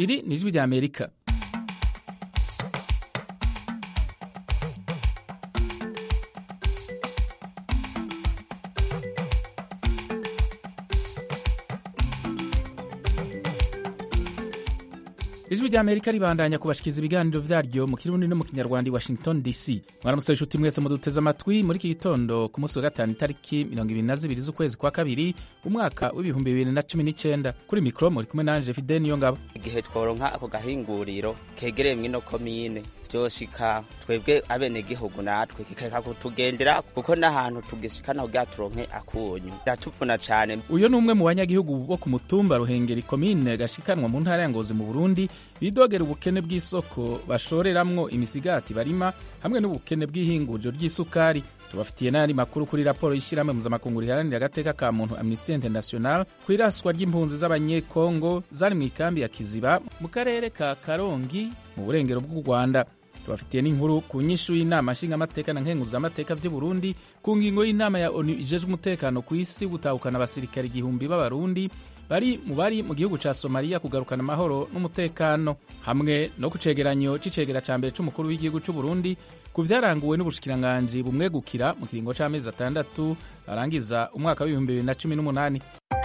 iri ni ijwi rya amerika ijwi rya amerika ribandanya kubashikiriza ibiganiro vyaryo mu kirundi no mu kinyarwanda i washington dc mwaramutse inshuti mwese muduteze amatwi muri iki gitondo ku munsi wa gatanu itariki mirongo ibiri na zibiri z'ukwezi kwa kabiri umwaka w'ibihumbi bibiri na cumi n'icenda kuri mikoro muri kumwe nanje fide niyo ngabo igihe tworonka ako gahinguriro kegereye mw'ino komine vyoshika twebwe abenegihugu natwe kikeka kutugendera kuko n'ahantu tugishikana kugira turonke akunyu biratuvuna cane uyo ni umwe mu banyagihugu bo ku mutumba ruhengeri komine gashikanwa mu ntara ya ngozi mu burundi bidogera ubukene bw'isoko bashoreramwo imisigati barima hamwe n'ubukene bw'ihinguriro ry'isukari tubafitiye n'ayandi makuru kuri raporo y'ishyirahamwe mpuzamakungu riharanira agateka ka muntu amnesty international ku iraswa ry'impunzi z'abanyekongo zari mu ikambi ya kiziba mu karere ka karongi mu burengero bw'u rwanda tubafitiye n'inkuru ku nyishu y'inama nshingamateka na nkenguzamateka vy'u Burundi ku ngingo y'inama ya ONU ijejwe umutekano ku isi gutahukana abasirikare igihumbi b'abarundi bari mu bari mu gihugu ca Somalia kugarukana amahoro n'umutekano hamwe no ku cegeranyo c'icegera ca mbere c'umukuru w'igihugu c'u Burundi ku vyaranguwe n'ubushikiranganji bumwegukira mu kiringo c'amezi atandatu arangiza umwaka w'ibihumbi bibiri na cumi n'umunani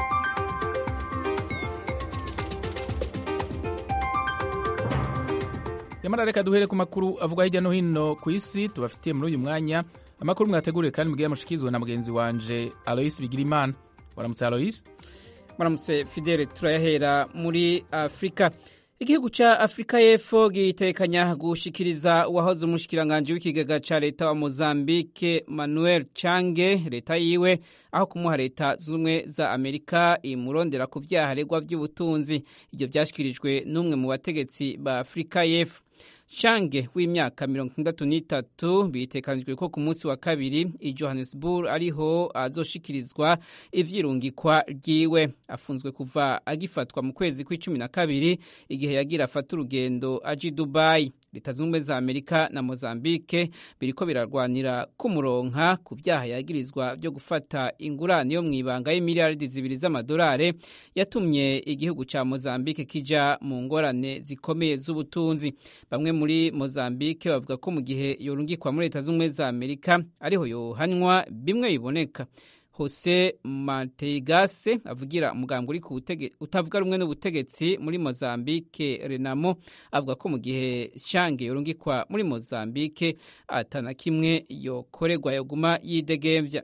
yamara reka duhere ku makuru avugwa hirya no hino ku isi tubafitiye muri uyu mwanya amakuru mwateguriwe kandi mugiye mushikizwe na mugenzi wanje alois bigirimana waramutse alois muramutse fidele turayahera muri afurika igihugu ca afurika y'epfo gitekanya gushikiriza uwahoze umushikiranganji w'ikigega ca leta wa mozambique manuel change leta yiwe aho kumuha leta z'ubumwe za amerika imurondera ku vyaha aregwa vy'ubutunzi ivyo vyashikirijwe n'umwe mu bategetsi ba afurika y'epfo Change w'imyaka mirongo itandatu n'itatu bitekanijwe ko ku munsi wa kabiri i Johannesburg ariho azoshikirizwa ivyirungikwa ryiwe afunzwe kuva agifatwa mu kwezi kw'icumi na kabiri igihe yagira afata urugendo aji Dubai leta z'ubumwe za Amerika na Mozambique biriko birarwanira kumuronka ku vyaha yagirizwa vyo gufata ingurane yo mw'ibanga y'imiliyaridi zibiri z'amadolari yatumye igihugu ca Mozambique kija mu ngorane zikomeye z'ubutunzi bamwe muri Mozambique bavuga ko mu gihe yorungikwa muri leta z'ubumwe za Amerika ariho yohanwa bimwe biboneka Jose Mateigase avugira umugambi uri utavuga rumwe n'ubutegetsi muri Mozambique Renamo avuga ko mu gihe Shange yorungikwa muri Mozambique atana kimwe yokorerwa yoguma yidegemvya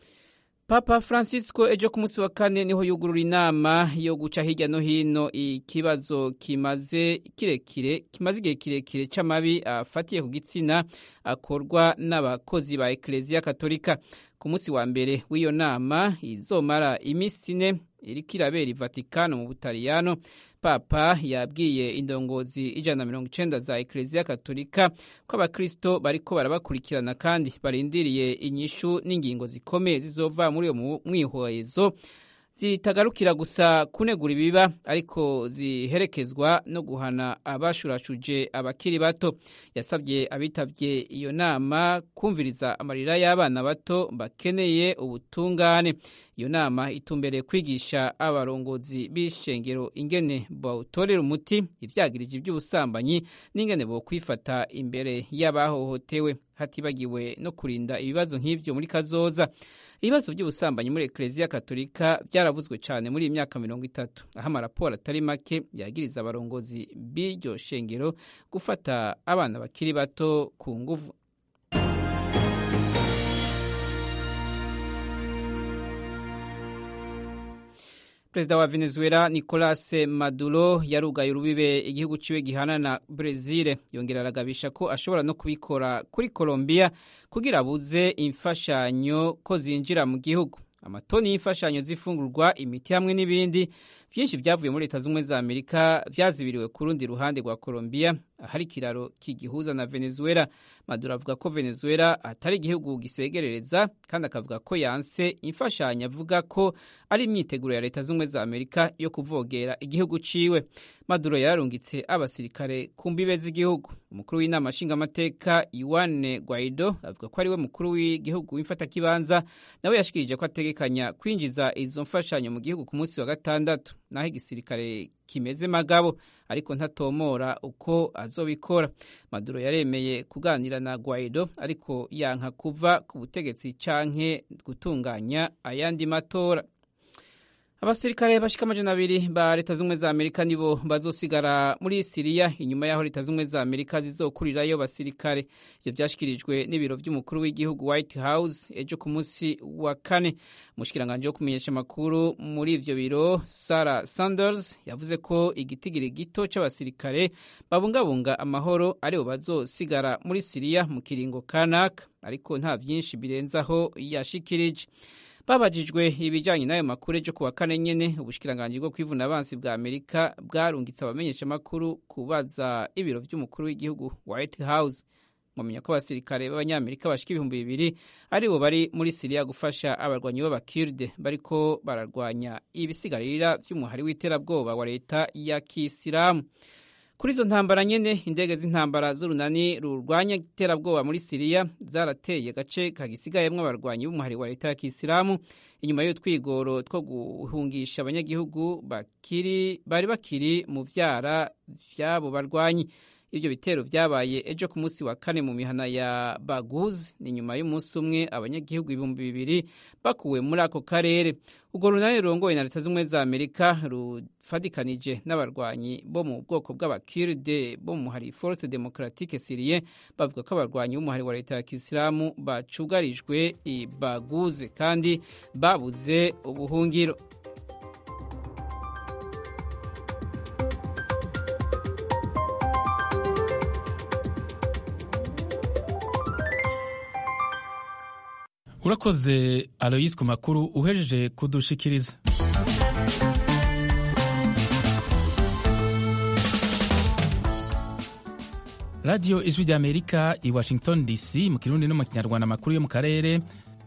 Papa Francisco ejo ku munsi wa kane niho yugurura inama yo guca hirya no hino ikibazo kimaze kirekire kimaze igihe kirekire c'amabi afatiye ku gitsina akorwa n'abakozi ba Eklezia Katolika ku munsi wa mbere w'iyo nama izomara iminsi ine iriko irabera i Vatikano mu Butaliyano Papa yabwiye indongozi ijana na mirongo icenda za Eklezia Katolika ko abakristo bariko barabakurikirana kandi barindiriye inyishu n'ingingo zikomeye zizova muri uyo mwihwezo zitagarukira gusa kunegura ibiba ariko ziherekezwa no guhana abashurashuje abakiri bato yasabye abitavye iyo nama kumviriza amarira y'abana bato bakeneye ubutungane iyo nama itumbereye kwigisha abarongozi b'ishengero ingene bawutorera umuti ivyagirije ivy'ubusambanyi n'ingene bokwifata imbere y'abahohotewe hatibagiwe no kurinda ibibazo nk'ivyo muri kazoza ibibazo by'ubusambanyi muri Eklezia Katolika byaravuzwe cyane muri iyi myaka mirongo itatu aho amaraporo atari make yagiriza abarongozi b'iryo shengero gufata abana bakiri bato ku nguvu perezida wa venezuela nicolas maduro yarugaye urubibe igihugu ciwe gihana na brezil yongera aragabisha ko ashobora no kubikora kuri colombia kugira abuze imfashanyo ko zinjira mu gihugu amatoni y'imfashanyo z'ifungurwa imiti hamwe n'ibindi byinshi byavuye muri leta z'ubumwe za amerika byazibiriwe ku rundi ruhande rwa colombia ahari ikiraro kigihuza na venezuela maduro avuga ko venezuela atari igihugu gisegerereza kandi akavuga ko yanse imfashanyo avuga ko ari imyiteguro ya leta z'ubumwe za amerika yo kuvogera igihugu ciwe maduro yararungitse abasirikare ku mbibe z'igihugu umukuru w'inama nshingamateka yuane guaido avuga ko ariwe mukuru w'igihugu w'imfatakibanza nawe yashikirije ko ategekanya kwinjiza izo mfashanyo mu gihugu ku munsi wa gatandatu naho igisirikare kimeze magabo ariko ntatomora uko azobikora maduro yaremeye kuganira na guaido ariko yanka kuva ku butegetsi canke gutunganya ayandi matora abasirikare bashika amajana abiri ba leta z'ubumwe za amerika nibo bazosigara muri siriya inyuma y'aho leta z'ubumwe za amerika zizokurirayo basirikare ivyo vyashikirijwe n'ibiro vy'umukuru w'igihugu white house ejo ku munsi wa kane umushikiranganje wo kumenyesha amakuru muri ivyo biro sarah sanders yavuze ko igitigiri gito c'abasirikare babungabunga amahoro aribo bazosigara muri siriya mu kiringo kanaka ariko nta vyinshi birenzaho yashikirije babajijwe ibijyanye n'ayo makuru ejo kuwa kane nyene ubushikiranganji bwo kwivuna abansi bwa amerika bwarungitse abamenyeshamakuru kubaza ibiro vy'umukuru w'igihugu white house mumenya ko abasirikare b'abanyamerika bashika ibihumbi bibiri aribo bari muri siriya gufasha abarwanyi b'abakirde bariko bararwanya ibisigarira vy'umuhari w'iterabwoba wa leta ya kisilamu kuri izo ntambara nyene indege z'intambara z'urunani rurwanya iterabwoba muri siriya zarateye agace kagisigayemwo abarwanyi b'umuhari wa leta ya kisilamu inyuma y'utwigoro two guhungisha abanyagihugu bakiri bari bakiri mu vyara vy'abo barwanyi ivyo bitero vyabaye ejo ku munsi wa kane mu mihana ya baguz ni nyuma y'umunsi umwe abanyagihugu ibihumbi bibiri bakuwe muri ako karere urwo runani rurongoye na leta z'ubumwe za amerika rufadikanije n'abarwanyi bo mu bwoko bw'abakirde bo mu muhari force democratique syrie bavuga ko abarwanyi b'umuhari wa leta ya kisilamu bacugarijwe i baguze kandi babuze ubuhungiro urakoze aloyise ku makuru uhejeje kudushikiriza radiyo ijwi ry'amerika i washington dc mu kirundi no mu kinyarwanda amakuru yo mu karere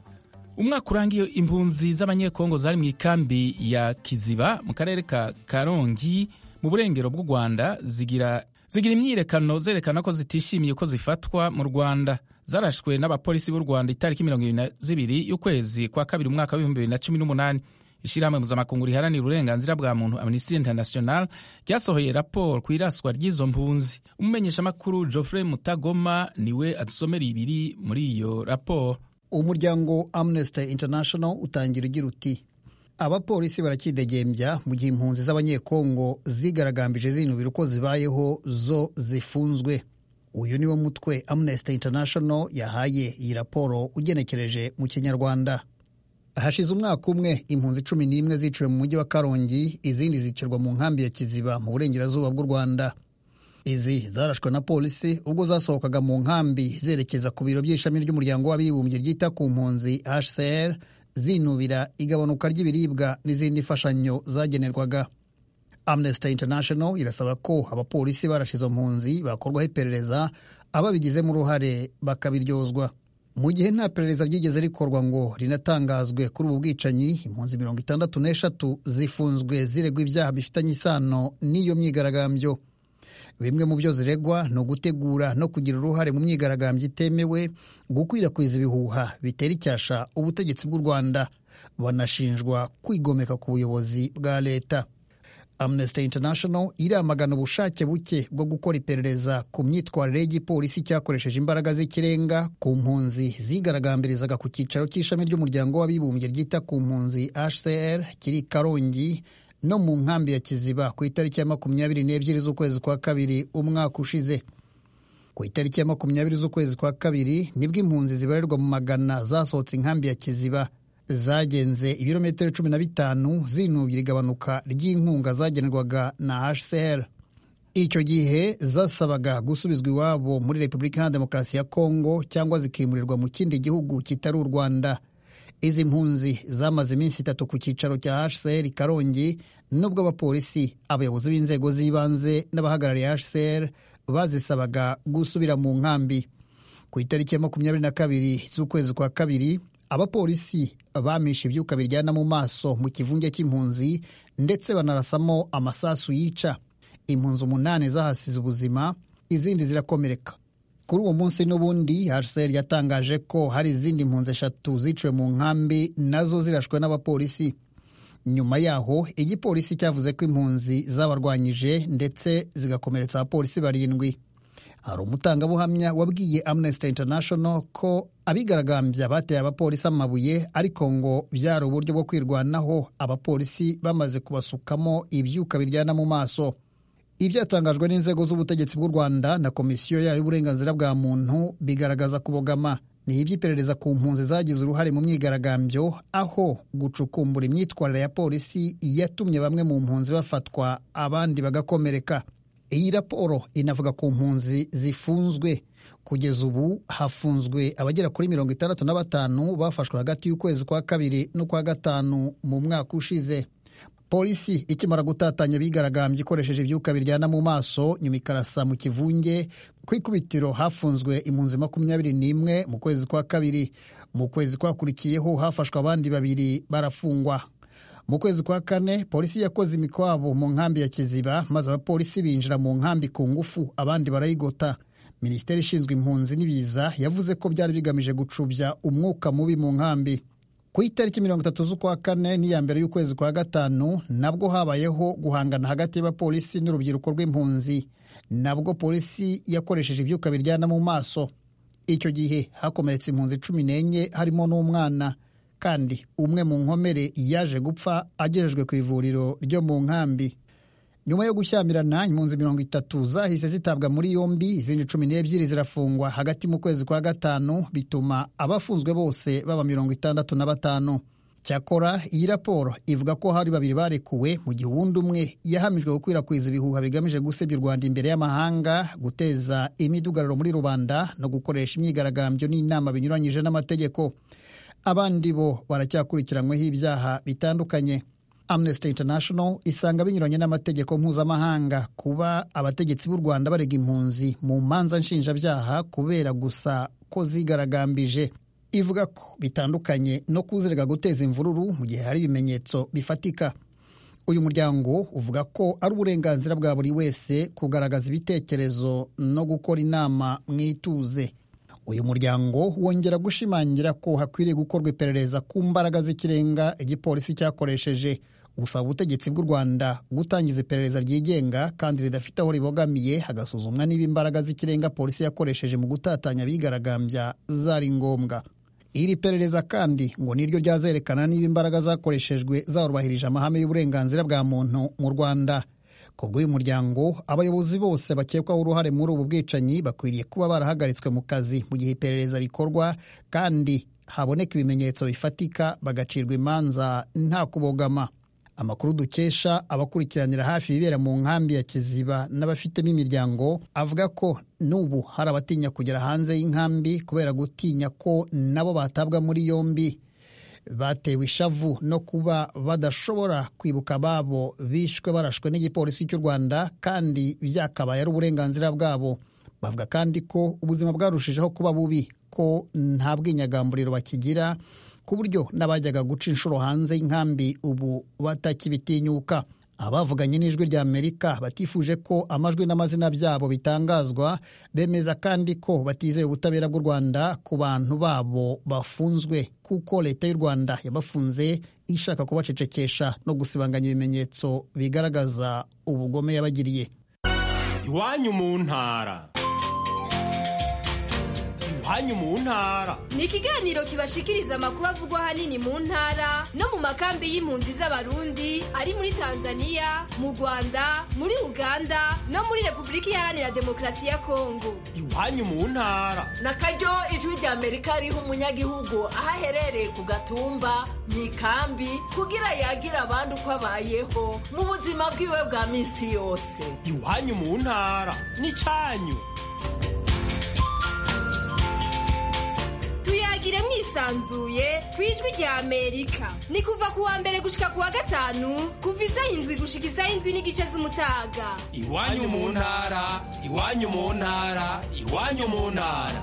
umwaka urangiye impunzi z'abanyekongo zari mu ikambi ya kiziba mu karere ka karongi mu burengero bw'u rwanda zigira zigira imyiyerekano zerekana ko zitishimiye ko zifatwa mu rwanda zarashwe n'abapolisi b'u rwanda itariki mirongo ibiri na zibiri y'ukwezi kwa kabiri umwaka w'ibihumbi bibiri na cumi n'umunani ishyirahamwe mpuzamakungu riharanira uburenganzira bwa muntu amnesty international ryasohoye raporo ku iraswa ry'izo mpunzi umumenyeshamakuru geoffrey mutagoma niwe adusomera ibiri muri iyo raporo umuryango amnesty international utangira ugira uti abapolisi barakidegembya mu gihe impunzi z'abanyekongo zigaragambije zinubira uko zibayeho zo zifunzwe uyu niwo mutwe amnesty international yahaye iyi raporo ugenekereje mu kinyarwanda hashize umwaka umwe impunzi cumi n'imwe ziciwe mu mujyi wa karongi izindi zicirwa mu nkambi ya kiziba mu burengerazuba bw'u rwanda izi zarashwe na polisi ubwo zasohokaga mu nkambi zerekeza ku biro by'ishami ry'umuryango w'abibumbye ryita ku mpunzi hcr zinubira igabanuka ry'ibiribwa n'izindi mfashanyo zagenerwaga amnesty international irasaba ko abapolisi barashe izo mpunzi bakorwaho iperereza ababigizemo uruhare bakabiryozwa mu gihe nta perereza ryigeze rikorwa ngo rinatangazwe kuri ubu bwicanyi impunzi mirongo itandatu n'eshatu zifunzwe ziregwa ibyaha bifitanye isano n'iyo myigaragambyo bimwe mu byo ziregwa ni ugutegura no kugira uruhare mu myigaragambyo itemewe gukwirakwiza ibihuha bitera icyasha ubutegetsi bw'u rwanda banashinjwa kwigomeka ku buyobozi bwa leta amnesty international iramagana ubushake buke bwo gukora iperereza ku myitwarire y'igipolisi cyakoresheje imbaraga z'ikirenga ku mpunzi zigaragambirizaga ku cyicaro cy'ishami ry'umuryango w'abibumbye ryita ku mpunzi hcr kiri karongi no mu nkambi ya kiziba ku itariki ya makumyabiri n'ebyiri z'ukwezi kwa kabiri umwaka ushize ku itariki ya makumyabiri z'ukwezi kwa kabiri nibwo impunzi zibarirwa mu magana zasohotse inkambi ya kiziba zagenze ibirometero cumi na bitanu zinubira igabanuka ry'inkunga zagenerwaga na hcr icyo gihe zasabaga gusubizwa iwabo muri repubulika iharanira demokarasi ya kongo cyangwa zikimurirwa mu kindi gihugu kitari u rwanda izi mpunzi zamaze iminsi itatu ku cyicaro cya hcr karongi nubwo abapolisi abayobozi b'inzego z'ibanze n'abahagarariye hcr bazisabaga gusubira mu nkambi ku itariki ya makumyabiri na kabiri z'ukwezi kwa kabiri abapolisi bamishe ibyuka biryana mu maso mu kivunge cy'impunzi ndetse banarasamo amasasu yica impunzi umunani zahasize ubuzima izindi zirakomereka kuri uwo munsi n'ubundi hcr yatangaje ko hari izindi mpunzi eshatu ziciwe mu nkambi nazo zirashwe n'abapolisi nyuma yaho igipolisi cyavuze ko impunzi zabarwanyije ndetse zigakomeretsa abapolisi barindwi hari umutangabuhamya wabwiye amnesty international ko abigaragambya bateye abapolisi amabuye ariko ngo byari uburyo bwo kwirwanaho abapolisi bamaze kubasukamo ibyuka biryana mu maso ibyatangajwe n'inzego z'ubutegetsi bw'u rwanda na komisiyo yayo y'uburenganzira bwa muntu bigaragaza kubogama ni iby'iperereza ku mpunzi zagize uruhare mu myigaragambyo aho gucukumbura imyitwarire ya polisi yatumye bamwe mu mpunzi bafatwa abandi bagakomereka iyi raporo inavuga ku mpunzi zifunzwe kugeza ubu hafunzwe abagera kuri mirongo itandatu na batanu bafashwe hagati y'ukwezi kwa kabiri n'ukwa gatanu mu mwaka ushize polisi ikimara gutatanya abigaragambye ikoresheje ibyuka biryana mu maso nyuma ikarasa mu kivunge ku ikubitiro hafunzwe impunzi makumyabiri n'imwe mu kwezi kwa kabiri mu kwezi kwakurikiyeho hafashwe abandi babiri barafungwa mu kwezi kwa kane polisi yakoze imikwabo mu nkambi ya kiziba maze abapolisi binjira mu nkambi ku ngufu abandi barayigota minisiteri ishinzwe impunzi n'ibiza yavuze ko byari bigamije gucubya umwuka mubi mu nkambi ku itariki mirongo itatu z'ukwa kane n'iya mbere y'ukwezi kwa gatanu nabwo habayeho guhangana hagati y'abapolisi n'urubyiruko rw'impunzi nabwo polisi yakoresheje ibyuka biryana mu maso icyo gihe hakomeretse impunzi cumi n'enye harimo n'umwana kandi umwe mu nkomere yaje gupfa agejejwe ku ivuriro ryo mu nkambi nyuma yo gushyamirana impunzi mirongo itatu zahise zitabwa muri yombi izindi cumi n'ebyiri zirafungwa hagati mu kwezi kwa gatanu bituma abafunzwe bose baba mirongo itandatu na batanu cyakora iyi raporo ivuga ko hari babiri barekuwe mu gihe uwundi umwe yahamijwe gukwirakwiza ibihuha bigamije gusebya u rwanda imbere y'amahanga guteza imidugararo muri rubanda no gukoresha imyigaragambyo n'inama binyuranyije n'amategeko abandi bo baracyakurikiranweho ibyaha bitandukanye amnesty international isanga binyuranye n'amategeko mpuzamahanga kuba abategetsi b'u rwanda barega impunzi mu manza nshinjabyaha kubera gusa ko zigaragambije ivuga ko bitandukanye no kuzirega guteza imvururu mu gihe hari ibimenyetso bifatika uyu muryango uvuga ko ari uburenganzira bwa buri wese kugaragaza ibitekerezo no gukora inama mu ituze uyu muryango wongera gushimangira ko hakwiriye gukorwa iperereza ku mbaraga z'ikirenga igipolisi cyakoresheje gusaba ubutegetsi bw'u rwanda gutangiza iperereza ryigenga kandi ridafite aho ribogamiye hagasuzumwa niba imbaraga z'ikirenga polisi yakoresheje mu gutatanya abigaragambya zari ngombwa iri perereza kandi ngo niryo ryazerekana niba imbaraga zakoreshejwe zarubahirije amahame y'uburenganzira bwa muntu mu rwanda ku bw'uyu muryango abayobozi bose bakekwaho uruhare muri ubu bwicanyi bakwiriye kuba barahagaritswe mu kazi mu gihe iperereza rikorwa kandi haboneka ibimenyetso bifatika bagacirwa imanza nta kubogama amakuru dukesha abakurikiranira hafi ibibera mu nkambi ya kiziba n'abafitemo imiryango avuga ko n'ubu hari abatinya kugera hanze y'inkambi kubera gutinya ko nabo batabwa muri yombi batewe ishavu no kuba badashobora kwibuka ababo bishwe barashwe n'igipolisi cy'u rwanda kandi byakabaye ari uburenganzira bwabo bavuga kandi ko ubuzima bwarushijeho kuba bubi ko nta bwinyagamburiro bakigira ku buryo n'abajyaga guca inshuro hanze y'inkambi ubu batakibitinyuka abavuganye n'ijwi rya amerika batifuje ko amajwi n'amazina byabo bitangazwa bemeza kandi ko batizeye ubutabera bw'u rwanda ku bantu babo bafunzwe kuko leta y'u rwanda yabafunze ishaka kubacecekesha no gusibanganya ibimenyetso bigaragaza ubugome yabagiriye iwanyu mu ntara iwanyu mu ntara ni ikiganiro kibashikiriza amakuru avugwa ahanini mu ntara no mu makambi y'impunzi z'abarundi ari muri tanzania mu rwanda muri uganda no muri repubulika iharanira demokarasi ya kongo iwanyu mu ntara na karyo ijwi rya amerika riha umunyagihugu aho aherereye ku gatumba mu ikambi kugira yagira abandi uko abayeho mu buzima bwiwe bwa minsi yose iwanyu mu ntara ni cyanyu tuyagire mwisanzuye ku ijwi rya amerika ni kuva ku wa mbere gushika ku wa gatanu kuva isaha indwi gushika isaha indwi n'igice z'umutaga iwanyu mu ntara iwanyu mu ntara iwanyu mu ntara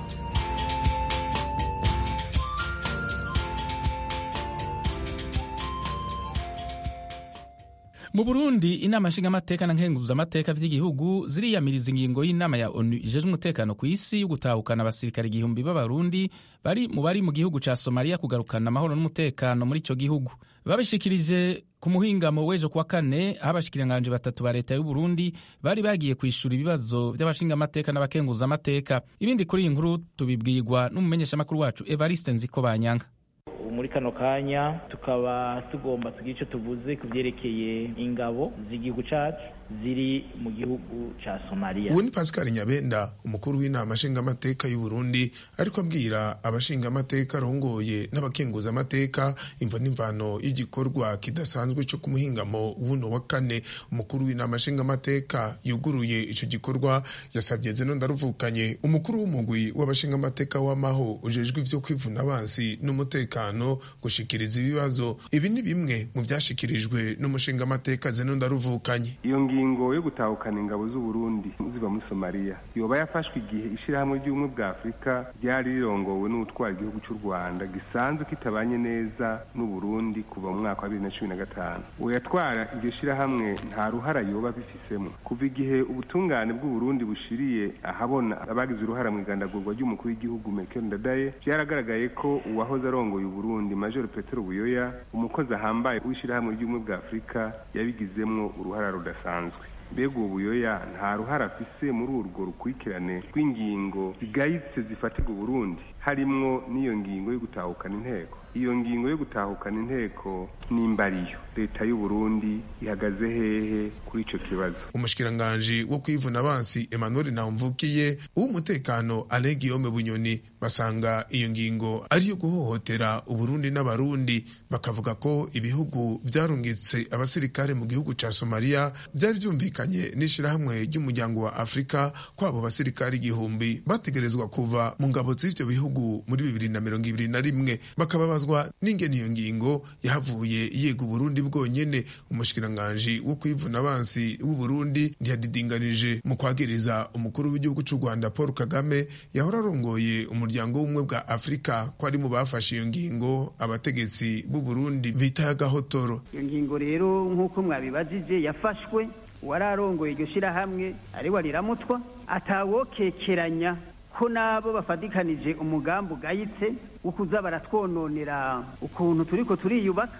mu burundi inama nshingamateka na nkenguzamateka vy'igihugu ziriyamiriza ingingo y'inama ya onu ijejwe umutekano ku isi yo gutahukana abasirikare igihumbi b'abarundi bari mu bari mu gihugu ca somaliya kugarukana amahoro n'umutekano muri ico gihugu babishikirije ku muhingamo w'ejo kuwa kane aho abashikiranganje batatu ba leta y'uburundi bari bagiye kwishura ibibazo vy'abashingamateka n'abakenguzamateka ibindi kuri iyi nkuru tubibwirwa n'umumenyeshamakuru wacu evariste nziko banyanga muri kano kanya tukaba tugomba tugira icyo tuvuze ku byerekeye ingabo z'igihugu cyacu ziri mu gihugu ca Somalia. Ubu ni Pascal Nyabenda umukuru w'inama nshingamateka y'u Burundi ariko abwira abashingamateka arongoye n'abakenguza amateka imva n'imvano y'igikorwa kidasanzwe cyo kumuhingamo wuno wa kane umukuru w'inama nshingamateka yuguruye ico gikorwa yasabye zeno ndaruvukanye umukuru w'umugwi w'abashingamateka w'amaho ujejwe ivyo kwivuna abansi n'umutekano gushikiriza ibibazo ibi ni bimwe mu vyashikirijwe n'umushingamateka zeno ndaruvukanye iyo ngingo yo gutahukana ingabo z'u Burundi ziva muri Somalia yoba yafashwe igihe ishirahamwe ry'ubumwe bwa Afurika ryari rirongowe n'utwara igihugu cy'u Rwanda gisanzwe kitabanye neza n'u Burundi kuva mu mwaka wa 2015 uwo yatwara iryo shirahamwe nta ruhara yoba bifisemo kuva igihe ubutungane bw'u Burundi bushiriye ahabona abagize uruhara mu igandagurwa ry'umukuru w'igihugu Melchior Ndadaye byaragaragaye ko uwahoze arongoye u Burundi Major Petero Buyoya umukozi ahambaye w'ishirahamwe ry'ubumwe bwa Afurika yabigizemwo uruhara rudasanzwe mbega uwo buyoya nta ruhara afise muri urwo rukurikirane rw'ingingo zigayitse zifatirwa uburundi harimwo n'iyo ngingo yo gutahukana inteko iyo ngingo yo gutahukana inteko nimbariyo leta y'u Burundi ihagaze hehe kuri ico kibazo umushikiranganji wo kwivuna abansi Emmanuel Nahumvukiye uw'umutekano Alain Guillaume Bunyoni basanga iyo ngingo ari yo guhohotera uburundi n'abarundi bakavuga ko ibihugu vyarungitse abasirikare mu gihugu ca Somalia vyari vyumvikanye n'ishirahamwe ry'umuryango wa Afrika ko abo basirikare igihumbi bategerezwa kuva mu ngabo z'ivyo bihugu muri bibiri na mirongo ibiri na rimwe bakababazwa n'ingene iyo ngingo yahavuye yega uburundi bwonyene umushikiranganji wo kwivuna abansi w'uburundi ntiyadidinganije mu kwagiriza umukuru w'igihugu c'u rwanda paul kagame yahora arongoye umuryango w'ubumwe bwa afurika ko ari mu bafashe iyo ngingo abategetsi b'uburundi bita y'agahotoro iyo ngingo rero nk'uko mwabibajije yafashwe uwari arongoye iryo shirahamwe ari wariramutwa atawokekeranya ko nabo bafatikanije umugambi ugayitse wo kuza baratwononera ukuntu turiko turiyubaka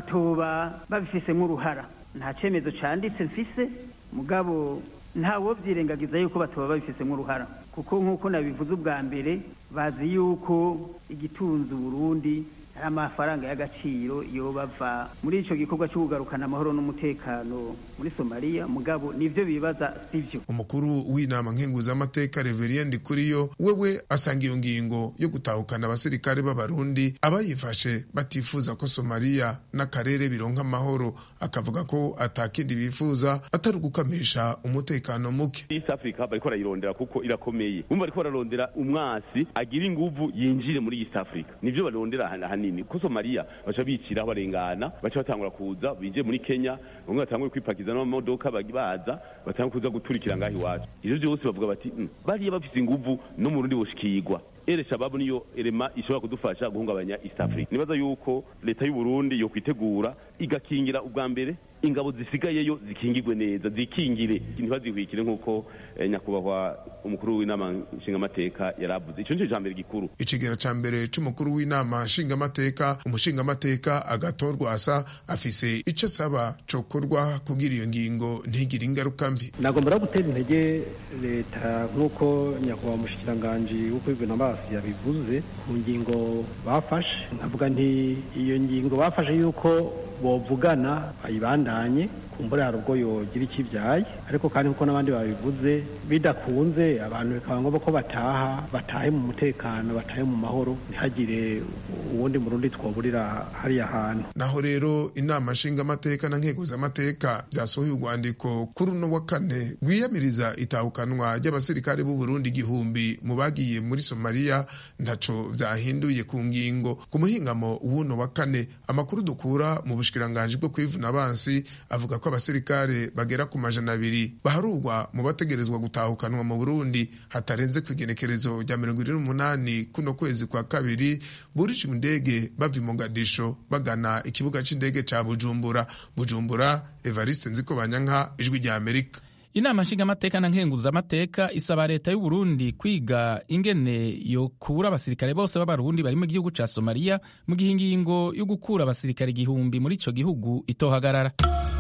batoba babifisemo uruhara nta cemezo canditse mfise mugabo ntawo vyirengagiza yuko batoba babifisemo uruhara kuko nk'uko nabivuze ubwa mbere bazi yuko igitunze Burundi ari amafaranga y'agaciro iyo bava muri ico gikorwa cyo kugarukana amahoro n'umutekano muri Somalia mugabo nivyo bibaza sivyo umukuru w'inama nkenguzamateka Reverien Ndikuriyo wewe asanga iyo ngingo yo gutahukana abasirikare b'abarundi abayifashe batifuza ko Somalia n'akarere bironka amahoro akavuga ko atakindi bifuza atari ugukamisha umutekano muke East Africa bariko barayirondera kuko irakomeye bumva bariko bararondera umwasi agira inguvu yinjire muri East Africa nivyo barondera hanini ko Somalia baca bicira barengana baca batangura kuza binje muri Kenya bamwe batangura kwipakiza n'amamodoka baza batangura kuza guturikira ngaho iwacu ivyo vyose bavuga bati bariya bafise inguvu no mu Burundi boshikirwa ere shababu niyo erema ishobora kudufasha guhungabanya East Africa nibaza yuko leta y'u Burundi yo kwitegura igakingira ubwa mbere ingabo zisigayeyo zikingirwe neza zikingire ntibazihwikire nk'uko eh, nyakubahwa umukuru w'inama nshingamateka yaravuze ico nico cambere gikuru icigera ca mbere c'umukuru w'inama nshingamateka umushingamateka agatorwa asa afise ico asaba cokorwa kugira iyo ngingo ntigire ingaruka mbi nagomba no gutera intege leta nk'uko nyakubahwa umushikiranganji wo kwivuna amazi yabivuze ku ngingo bafashe nkavuga nti iyo ngingo bafashe yuko bovugana bayibandanye kumbura hari ubwo yogira ikibyaye ariko kandi nkuko n'abandi babivuze bidakunze abantu bikaba ngombwa ko bataha batahe mu mutekano batahe mu mahoro ntihagire uwundi murundi twoburira hariya hantu naho rero inama nshingamateka na nkeguzamateka byasohoye urwandiko kuri uno wa kane rwiyamiriza itahukanwa ry'abasirikare b'u Burundi igihumbi mu bagiye muri Somalia ntaco vyahinduye ku ngingo ku muhingamo w'uno wa kane amakuru dukura mu bushikiranganji bwo kwivuna abansi mukenyezi avuga ko abasirikare bagera ku majana abiri baharurwa mu bategerezwa gutahukanwa mu burundi hatarenze ku igenekerezo rya mirongo ine n'umunani kuno kwezi kwa kabiri burije indege bava i mogadisho bagana ikibuga c'indege ca bujumbura bujumbura evariste nziko banyanka ijwi rya amerika inama nshingamateka na nkenguzamateka isaba leta y'u Burundi kwiga ingene yokura abasirikare bose b'abarundi bari mu gihugu ca somaliya mu gihe ingingo yo gukura abasirikare igihumbi muri ico gihugu itohagarara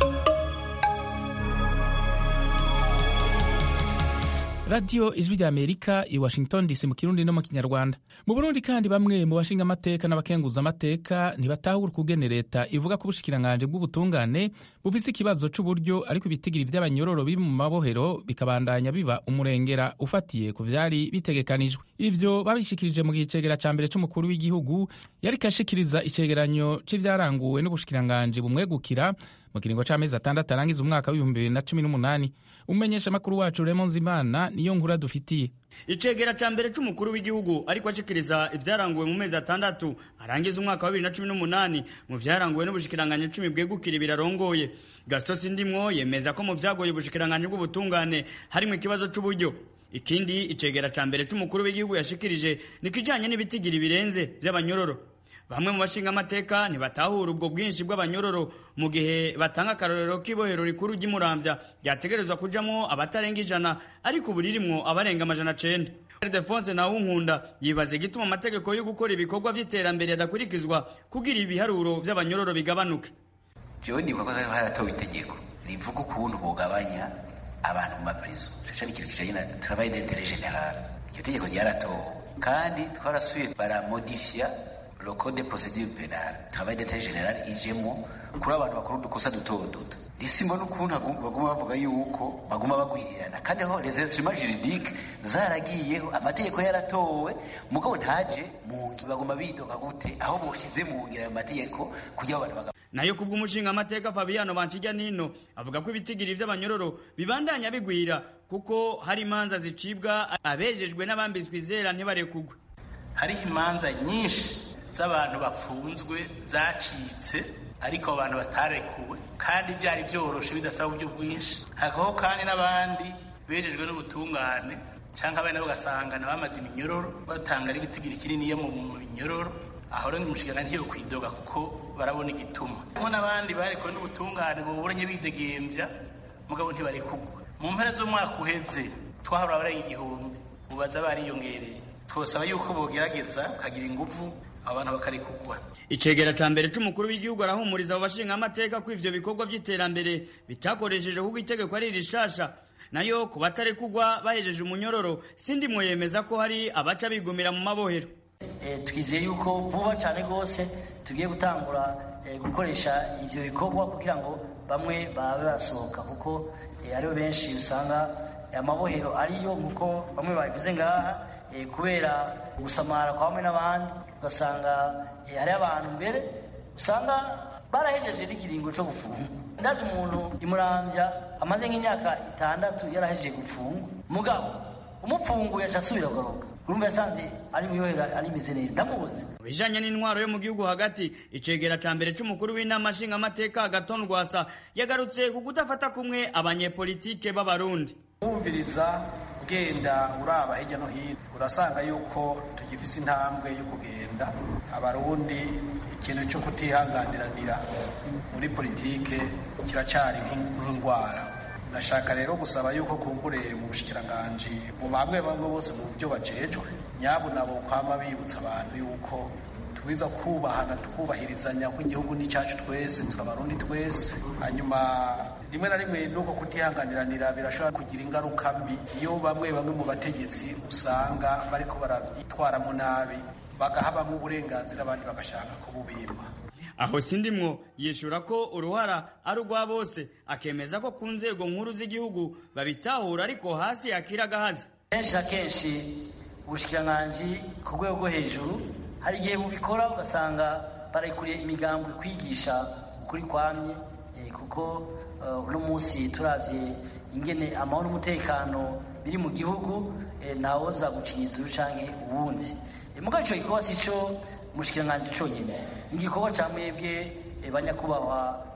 radiyo ijwi rya amerika i washington dc mu kirundi no mu kinyarwanda mu burundi kandi bamwe mu bashinga amateka n'abakenguzamateka ntibatahura ukugene leta ivuga ko ubushikiranganji bw'ubutungane bufise ikibazo c'uburyo ariko ibitigiri vy'abanyororo biri mu mabohero bikabandanya biba umurengera ufatiye ku vyari bitegekanijwe ivyo babishikirije mu gicegera ca mbere c'umukuru w'igihugu yariko ashikiriza icegeranyo c'ivyaranguwe n'ubushikiranganji bumwegukira mu kiringo c'amezi atandatu arangiza umwaka w'ibihumbi bibiri na cumi n'umunani umumenyesha makuru wacu Raymond Zimana niyo nkuru dufitiye icegera ca mbere c'umukuru w'igihugu ariko ashikiriza ivyaranguwe mu mezi atandatu arangiza umwaka wa bibiri na cumi n'umunani mu vyaranguwe n'ubushikiranganje cumi bwegukira birarongoye gaston sindimwo yemeza ko mu vyagoye ubushikiranganje bw'ubutungane harimwo ikibazo c'uburyo ikindi icegera ca mbere c'umukuru w'igihugu yashikirije ni kijanye n'ibitigiri birenze vy'abanyororo bamwe mu bashinga amateka ntibatahura ubwo bwinshi bw'abanyororo mu gihe batanga akarorero k'ibohero rikuru ry'umuramvya ryategerezwa kujamwo abatarenga ijana ariko ubu ririmwo abarenga amajana cenda Ildefonse Nawunkunda yibaza igituma amategeko yo gukora ibikorwa vy'iterambere adakurikizwa kugira ibiharuro vy'abanyororo bigabanuke jewe nibuka ko haratowe itegeko rivuga ukuntu bogabanya abantu mu maprizo ico cari ikintu kijanye na travail d'intérêt général iryo tegeko ryaratowe kandi twarasuye baramodifia le code de procédure pénale travail d'intérêt général ijemo kuri abantu bakora udukosa duto duto risimba n'ukuntu baguma bavuga yuko baguma bagwirirana kandi aho les instruments juridiques zaragiyeho amategeko yaratowe mugabo ntaje mu ngi baguma bidoga gute aho boshize mu ngira ayo mategeko kugira abantu baga nayo kubw'umushinga amateka Fabiano Banchijya nino avuga ko ibitigiri vy'abanyororo bibandanya bigwira kuko hari imanza zicibwa abejejwe n'abambitswe izera ntibarekugwe hariho imanza nyinshi z'abantu bapfunzwe zacitse ariko abantu batarekuwe kandi byari byoroshe bidasaba uburyo bwinshi hakabaho kandi n'abandi bejejwe n'ubutungane cyangwa abana bagasanga bamaze iminyororo batanga n'igitigiri kinini yo mu minyororo aho rero umushinga ntiyo kwidoga kuko barabona igituma harimo n'abandi barekuwe n'ubutungane buburanye bidegembya mugabo ntibarekugwa mu mpera z'umwaka uheze twahora abarenga igihumbi ubaza bariyongereye twosaba yuko bogerageza bakagira ingufu abantu bakarekugwa icegera ca mbere c'umukuru w'igihugu arahumuriza abo bashinga amateka ko ivyo bikorwa vy'iterambere bitakoresheje kuko itegeko ari rishasha nayo ku batarekugwa bahejeje umunyororo sindimwo yemeza ko hari abaca bigumira mu mabohero twizeye yuko vuba cyane rwose tugiye gutangura gukoresha ivyo bikorwa kugira ngo bamwe babe basohoka kuko aribo benshi usanga amabohero ariyo nkuko bamwe babivuze ngaha kubera gusamara kwa bamwe n'abandi ugasanga hariho abantu mbere usanga barahejeje n'ikiringo cyo gufunga ndazi umuntu imurambya amaze nk'imyaka itandatu yarahejeje gufunga mugabo umupfunguye aca asubira kugaruka urumva yasanze ari miyohera arimeze neza ndamuzi mu bijanye n'intwaro yo mu gihugu hagati icegera ca mbere c'umukuru w'inama nshingamateka agaton rwasa yagarutse ku kudafata kumwe abanyepolitike b'abarundi wumviriza ugenda uraba hirya no hino urasanga yuko tugifise intambwe yo kugenda abarundi ikintu cyo kutihanganiranira muri politike kiracyari nk'indwara ndashaka rero gusaba yuko kumbure mu bushikiranganji mu bamwe bamwe bose mu byo bajejwe nyabo nabo kwama bibutsa abantu yuko twiza kubahana tukubahirizanya ko igihugu ni cyacu twese turabarundi twese hanyuma rimwe na rimwe nuko kutihanganiranira birashobora kugira ingaruka mbi iyo bamwe bamwe mu bategetsi usanga bariko baravyitwaramo nabi bagahabamo uburenganzira abandi bagashaka kububima aho sindimwo yishura ko uruhara ari urwa bose akemeza ko ku nzego nkuru z'igihugu babitahura ariko hasi yakira agahazi kenshi na kenshi ubushikiranganji ku rwego rwo hejuru hari igihe bubikora ugasanga barekuriye imigambwe kwigisha ukuri kwamye kuko uno munsi turabye ingene amahoro n'umutekano biri mu gihugu ntawoza gucinyitsa urucange uwundi mugabo ico gikorwa si co umushikiranganji conyene ni igikorwa ca mwebwe banyakubahwa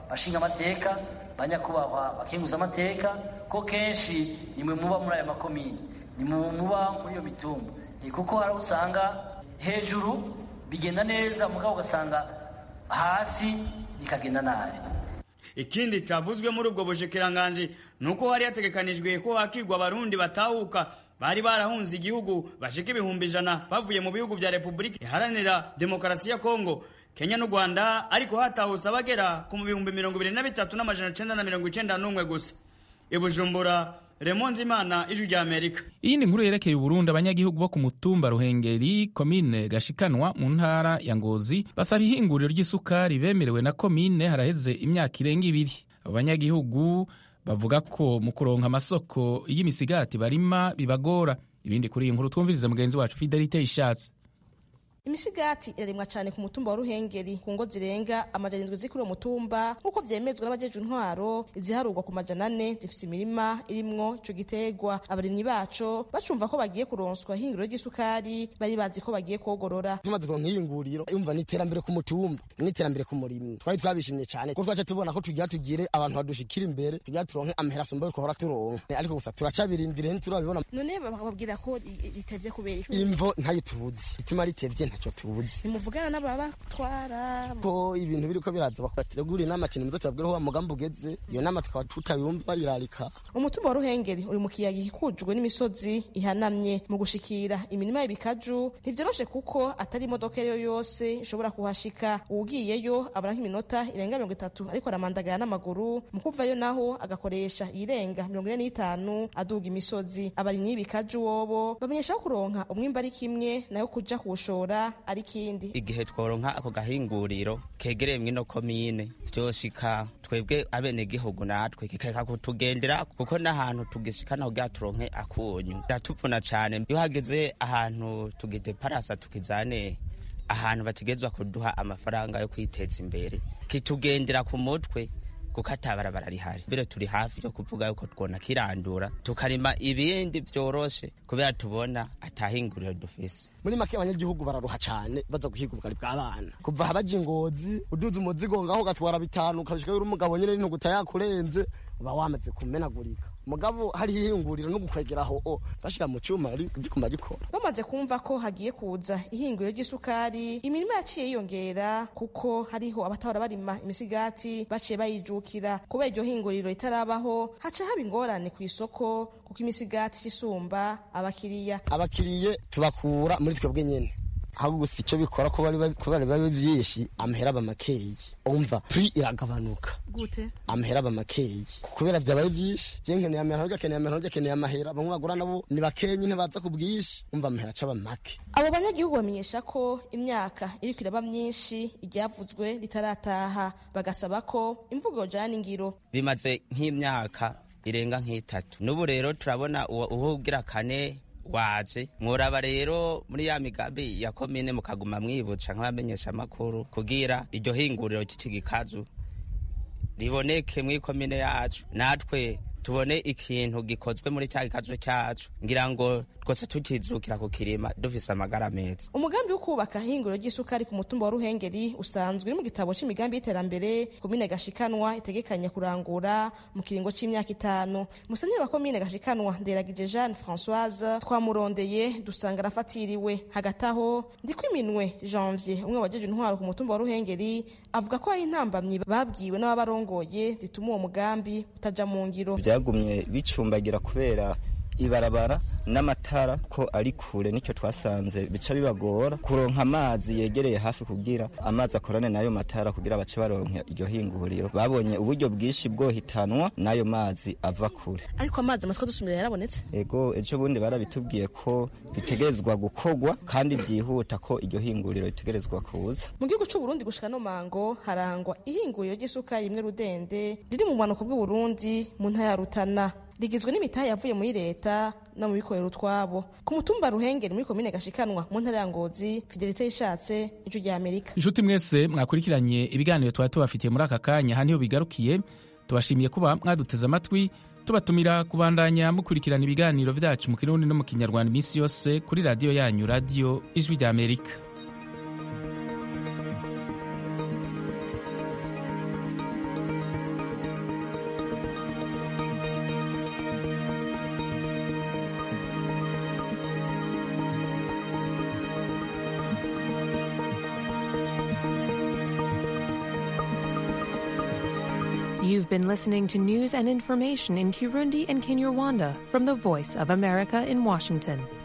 bashinga amateka banyakubahwa bakenguza amateka ko kenshi nimwe muba muri aya makomini nimwe muba muri iyo mitumba kuko hari usanga hejuru bigenda neza mugabo ugasanga hasi bikagenda nabi ikindi cyavuzwe muri ubwo bushikiranganji ni uko hari hategekanijwe ko hakigwa abarundi batahuka bari barahunze igihugu bashika ibihumbi ijana bavuye mu bihugu vya repubulika iharanira demokarasi ya kongo kenya n'u rwanda ariko hatahutse abagera ku mu bihumbi mirongo ibiri na bitatu n'amajana icenda na mirongo icenda n'umwe gusa ibujumbura remonzi imana ijwi rya amerika iyindi nkuru yerekeye uburundi abanyagihugu bo ku mutumba ruhengeri komine gashikanwa mu ntara ya ngozi basaba ihinguriro ry'isukari bemerewe na komine haraheze imyaka irenga ibiri abo banyagihugu bavuga ko mu kuronka amasoko y'imisigati barima bibagora ibindi kuri iyi nkuru twumvirize mugenzi wacu fidelite ishatse imisigati irarimwa cyane ku mutumba wa ruhengeri ku ngo zirenga amajana indwi ziri kuri uwo mutumba nk'uko vyemezwa n'abajeje intwaro iziharurwa ku majana ane zifise imirima irimwo ico giterwa abarimyi baco bacumva ko bagiye kuronswa ihinguriro ry'isukari bari bazi ko bagiye kogorora tumaze kuronka ihinguriro umva ni iterambere ku mutumba n'iterambere ku murimyi twari twabishimye cyane kuko twaca tubona ko tugira tugire abantu badushikira imbere tugira turonke amahera asumba yuko hora turonka ariko gusa turacabirindire ntiturabibona none bababwira ko ritevye kubera imvo ntayo tuzi ituma ritevye ntacyo tuzi nimuvugana n'ababatwara ko ibintu biriko biraza bategura inama kintu muzo tubabwira aho umugambi ugeze iyo nama tukaba tutayumva bayirarika umutumba wa ruhengeri uri mu kiyaga gikikujwe n'imisozi ihanamye mu gushikira imirima y'ibikaju ntivyoroshe kuko atari imodoka iyo yose ishobora kuhashika uwugiyeyo abona nk'iminota irenga mirongo itatu ariko aramandagara n'amaguru mu kuvayo naho agakoresha irenga mirongo ine n'itanu aduga imisozi abarimyi y'ibikaju wobo bamenyesha ko kuronka umwimba ari kimwe nayo kuja kuwushora ari kindi igihe tworonka ako gahinguriro kegereye mwino komine vyoshika twebwe abenegihugu natwe kikeka kutugendera kuko n'ahantu tugishikana kugira turonke akunyu biratuvuna cane iyo hageze ahantu tugideparasa tukizane ahantu bategezwa kuduha amafaranga yo kwiteza imbere kitugendera ku mutwe kuko atabarabara rihari mbere turi hafi yo kuvuga yuko twona kirandura tukarima ibindi vyoroshe kubera tubona atahinguriro dufise muri make abanyagihugu bararuha cane baza guhiga ubugari bw'abana kuva habaja ingozi uduza umuzigo ngaho ugatwara bitanu ukabishika uri umugabo nyene n'intuguta yakurenze uba wamaze kumenagurika mugabo hariho ihinguriro no gukwegeraho o bashira mu cuma riguma rikora bamaze kumva ko hagiye kuza ihinguriro ry'isukari imirima yaciye yiyongera kuko hariho abatahora barima imisigati baciye bayijukira kubera iryo hinguriro ritarabaho haca haba ingorane ku isoko kuko imisigati isumba abakiriya abakiriye tubakura muri twebwe nyene ahubwo gusa icyo bikora ko bari babe byinshi amahera aba makeyi umva pri iragabanuka gute amahera aba makeyi kubera vyabaye vyinshi je nkeneye amahera urya akeneye amahera urya akeneye amahera bamwe bagura nabo ni bakenyi ntibaza ku bwinshi umva amahera acaba make abo banyagihugu bamenyesha ko imyaka iriko iraba myinshi iryavuzwe ritarataha bagasaba ko imvugo yojana n'ingiro bimaze nk'imyaka irenga nk'itatu n'ubu rero turabona uwugira kane waje mworaba rero muri ya migambi ya komine mukaguma mwibuca nk'abamenyesha amakuru kugira iryo hinguriro ry'ikigikazu riboneke muri komine yacu natwe tubone ikintu gikozwe muri cya gikazu cyacu ngira ngo twese tukizukira ku kirima dufise amagara meza umugambi wo kubaka ihinguriro ry'isukari ku mutumba wa ruhengeri usanzwe uri mu gitabo c'imigambi y'iterambere komine gashikanwa itegekanya kurangura mu kiringo c'imyaka itanu musenyeri wa komine gashikanwa nderagije jeanne françoise twamurondeye dusanga arafatiriwe hagati aho ndikwiminwe janvier umwe wajeje intwaro ku mutumba wa ruhengeri avuga ko hari intambamyi babwiwe n'ababarongoye zituma uwo mugambi utaja mu ngiro byagumye bicumbagira kubera ibarabara n'amatara ko ari kure nicyo twasanze bica bibagora kuronka amazi yegereye hafi kugira amazi akorane n'ayo matara kugira bace baronka iryo hinguriro babonye uburyo bwinshi bwohitanwa n'ayo mazi ava kure ariko amazi amatwi dusumira yarabonetse ego ejo bundi barabitubwiye ko bitegerezwa gukorwa kandi byihuta ko iryo hinguriro ritegerezwa kuza mu gihugu c'u Burundi gushika no mango harangwa ihinguriro ry'isukari rimwe rudende riri mu bumanuko bw'uburundi mu ntara ya rutana rigizwe n'imitahe yavuye muri leta no mu bikorera utwabo ku mutumba ruhengeri muri komine gashikanwa mu ntara ya ngozi fidelite yishatse ijwi rya amerika inshuti mwese mwakurikiranye ibiganiro twari tubafitiye muri aka kanya aha niho bigarukiye tubashimiye kuba mwaduteze amatwi tubatumira kubandanya mukurikirana ibiganiro vyacu mu kirundi no mu kinyarwanda iminsi yose kuri radiyo yanyu radiyo ijwi rya amerika You've been listening to news and information in Kirundi and Kinyarwanda from the Voice of America in Washington.